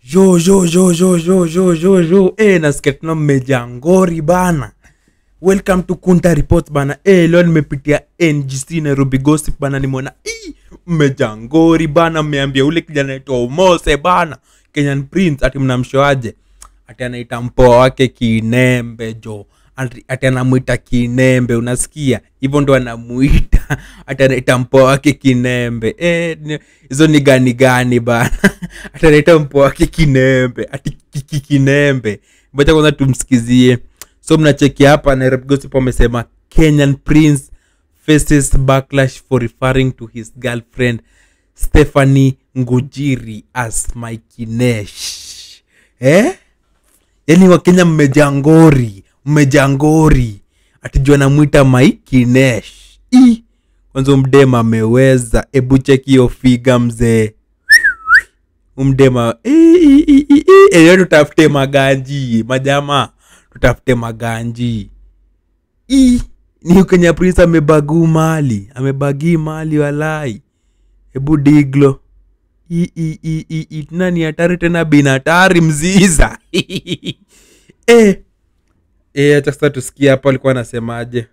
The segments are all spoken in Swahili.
yo yo yo yo yo yo yo yo eh nasikia tuna mmejaa ngori bana welcome to kunta report bana eh leo nimepitia ngc nairobi gossip bana nimeona "Ii, mmejaa ngori bana mmeambia ule kijana naitwa umose bana kenyan prince ati mnamshoaje ati anaita mpoa wake kinembe jo ati ati anamwita kinembe unasikia hivyo ndo anamuita ati anaita mpoa wake kinembe Eh, ni- hizo ni gani gani bana ati anaita mpoa wake kinembe ati kiki kinembe moja kwanza tumsikizie so mnacheki hapa nairobi gossip wamesema kenyan prince faces backlash for referring to his girlfriend stephanie ngujiri as maikinesh eh? yani wakenya mmejaa ngori mmejaa ngori atijua namwita maikinesh i kwanza umdema ameweza ebu cheki hiyo figa mzee umdema leo tutafute maganji majama tutafute maganji i ni kenya prince amebaguu mali amebagii mali walai hebu diglo I- i- i- i- i- tena ni hatari tena binatari mziza eh. Eh, acha sasa tusikia hapo alikuwa anasemaje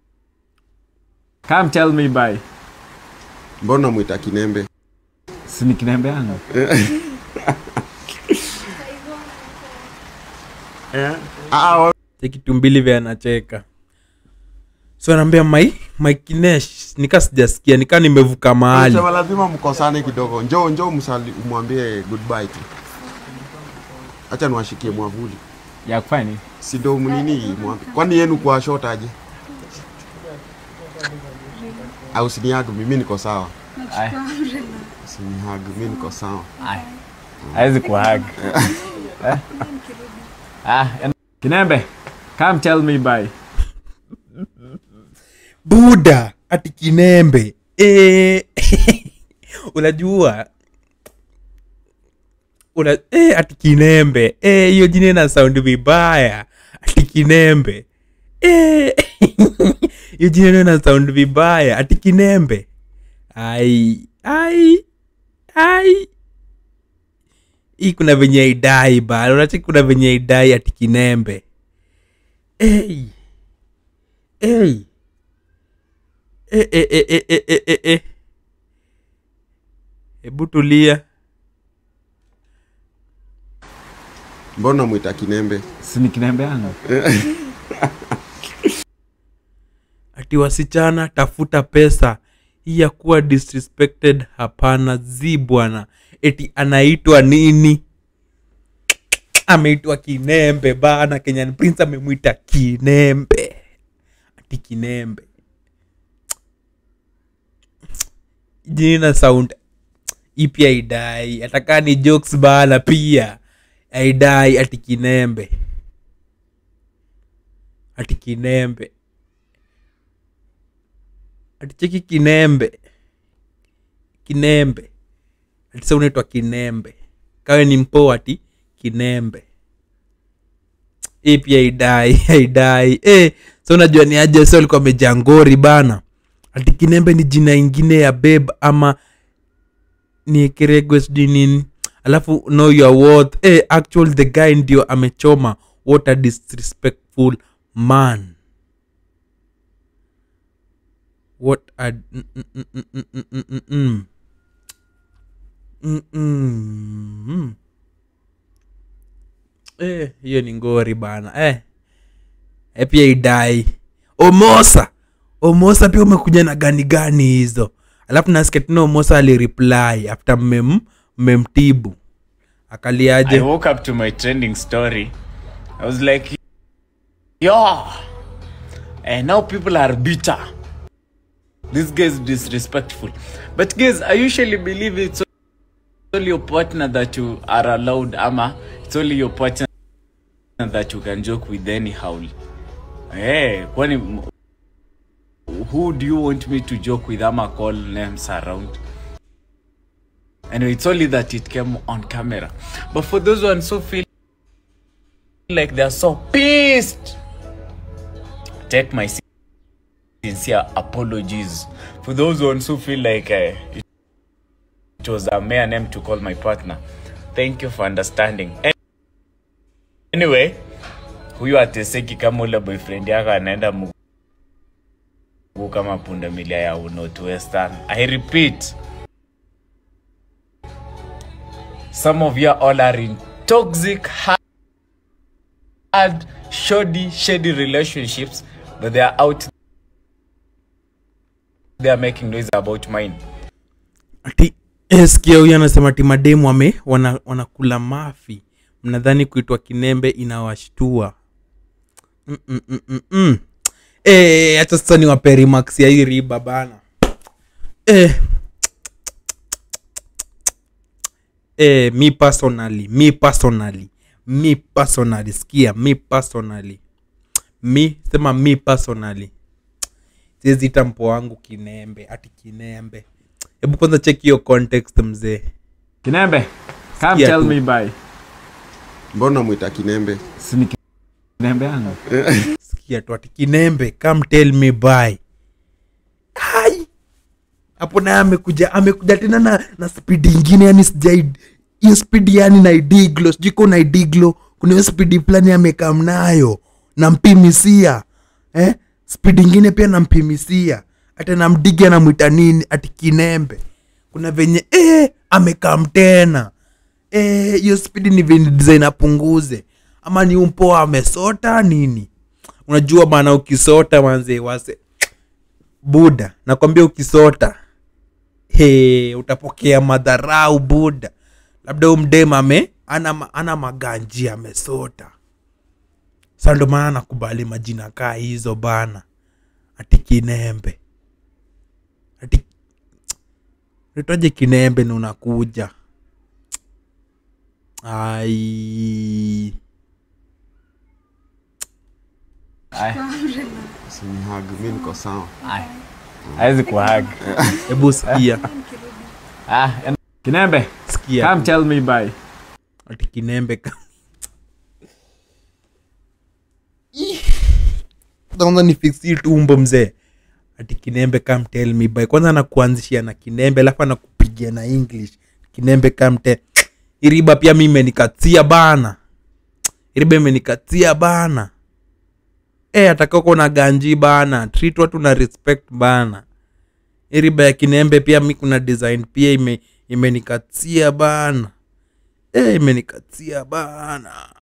Come tell me by. mbona mwita kinembe Si ni kinembe yangu. Ah, wa- chekitumbili vya anacheka so anaambia mai maikinesh nika sijasikia nika nimevuka mahali sema lazima mkosane kidogo njoo njoo msali umwambie goodbye tu acha niwashikie mwavuli Ya kufanya nini? si ndo mnini mwambi kwani yenu kwa short aje au sinihagu mimi niko sawa Ai, sinihagu mimi niko sawa ai. Hawezi kuhag. Eh? Ah, en- Kinembe, come tell me by. buda ati kinembe Eh, unajua una eh, ati kinembe Eh, hiyo jina ina sound vibaya ati kinembe Eh, hiyo jina ina sound vibaya ati kinembe ai ai ai hii kuna venye idai bana unacheki kuna venye idai ati kinembe hey. Hey. Eh, eh, eh, eh, eh, eh, eh, eh. hebu tulia mbona mwita kinembe Si ni kinembe yangu. ati wasichana tafuta pesa hii ya kuwa disrespected hapana zi bwana eti anaitwa nini ameitwa kinembe bana kenyan prince amemwita kinembe ati kinembe jina sound ipi aidai atakaa ni jokes bana pia aidai ati kinembe ati kinembe aticheki kinembe kinembe atisa unaitwa kinembe kawe ni mpo ati kinembe hii pia idai aidai e, so unajua ni aje so alikuwa amejangori bana ati kinembe ni jina ingine ya beb ama ni kiregwe sijui nini alafu know your worth e, actual the guy ndio amechoma what a disrespectful man what a mm, mm, mm, mm, mm, mm, mm, mm, mm. Mm, mm, mm. Eh, hiyo ni ngori bana eh. Eh, pia idai omosa omosa pia umekuja na gani gani hizo alafu nasikia tena omosa alireply after mmem mmemtibu I akaliaje woke up to my trending story. I was like, yo, and now people are bitter. This guy is disrespectful. But guys, I usually believe it's only your partner that you are allowed, ama it's only your partner that you can joke with anyhow. Hey, kwani who do you want me to joke with ama call names around? Anyway, it's only that it came on camera. But for those ones who feel like they're so pissed, take my sincere apologies. For those ones who feel like uh, it was a mere name to call my partner, thank you for understanding anyway huyu ateseki kama ule boyfriend yako anaenda mguu kama pundamilia ya northwestern i repeat some of you all are in toxic hard shoddy shady relationships but they are out they are making noise about mine ati eh, sikia huyu anasema ati mademu wame wana, wanakula mafi mnadhani kuitwa kinembe inawashtua Mm, mm, mm, mm, mm. Eh, acha sasa ni waperi max ya hii riba bana eh. Eh, mi personally mi personally mi personally sikia mi personally mi sema mi personally siwezi ita mpo wangu kinembe ati kinembe hebu kwanza check hiyo context mzee kinembe come Sikia tell tu. me bye mbona mwita kinembe si ni kinembe yangu sikia tu ati kinembe come tell me by kai hapo naye amekuja amekuja tena na, na speed ingine yani sijai hiyo speed yani na idiglo sijui ko na idiglo kuna hiyo speed fulani amekam nayo nampimisia eh? speed ingine pia nampimisia hata namdigi anamwita nini ati kinembe kuna venye eh, amekam tena Eh, hiyo speed ni venye design apunguze ama ni umpoa amesota nini unajua bana ukisota manze wase buda nakwambia ukisota he utapokea madharau buda labda umdem ame ana, ma- ana maganji amesota sa ndo maana nakubali majina kaa hizo bana ati kinembe ati nitoje kinembe ni unakuja ai sinihag mi niko sawa hawezi kuhag hebu sikia ah, en- kinembe sikia come tu. tell me bye ati kinembe ka- Ih. kwanza ni fiksi tumbo mzee ati kinembe come tell me by kwanza anakuanzishia na kinembe alafu anakupigia na english kinembe come tell iriba pia mi imenikatia bana iriba imenikatia bana e atakako na ganji bana treat watu na respect bana iriba ya kinembe pia mi kuna design pia ime imenikatia bana e, imenikatia bana